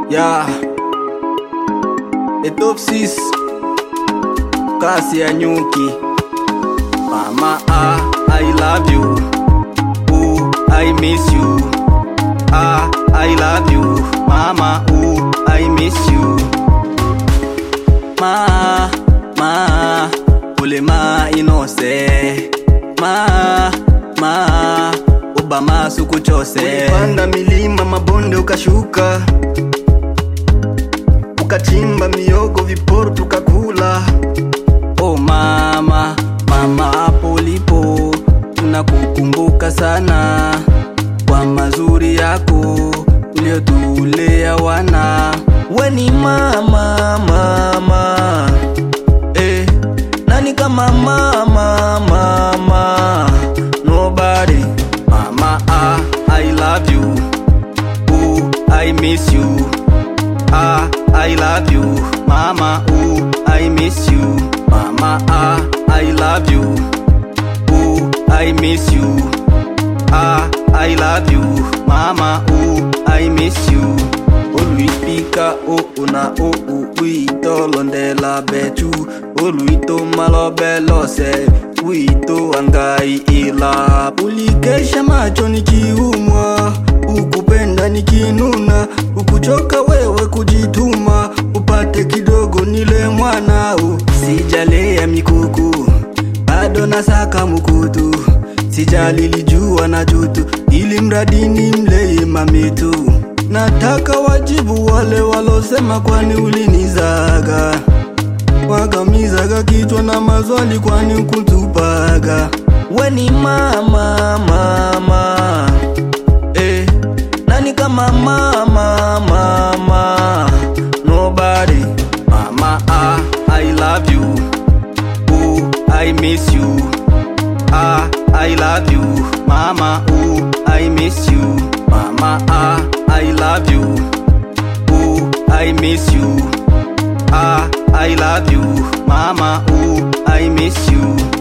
Yeah. The top sis. Kasi ya nyuki. Mama, ah, I love you. Ooh, I miss you. Ah, I love you. Mama, ooh, I miss you. Ma, ma, ule ma inose. Ma, ma, Obama sukuchose. Ulipanda milima mabonde ukashuka, ukachimba miogo viporo tukakula. Oh mama, mama hapo ulipo, tunakukumbuka sana kwa mazuri yako uliotulea wana. We ni mama, mama eh, nani kama mama, mama nobody. Mama ah, I love you, ooh I miss you. Ah, I love you, mama. Ooh, I miss you, mama. Ah, I love you. Ooh, I miss you. Ah, I love you, mama. Ooh, I miss you. Oluipika o una o uito londela betu. Oluito malobe lose. Uito angai ila. Ulikesha macho nikiumwa, ukupenda nikinuna, ukuchoka wewe kujituma, upate kidogo nile mwanao. Sijalea mikuku bado nasaka mukutu, sijalilijua na jutu, ili mradi ni mleye mamitu. Nataka wajibu wale walosema, kwani ulinizaga wakamizaga kichwa na mazwali, kwani ukutupaga We ni mama mama, eh, nani kama mama mama, nobody. Mama ah, I love you, ooh I miss you. Ah, I love you, mama. Ooh, I miss you, mama. Ah, I love you. Ooh, I miss you. Ah, I love you, mama. Ooh, I miss you.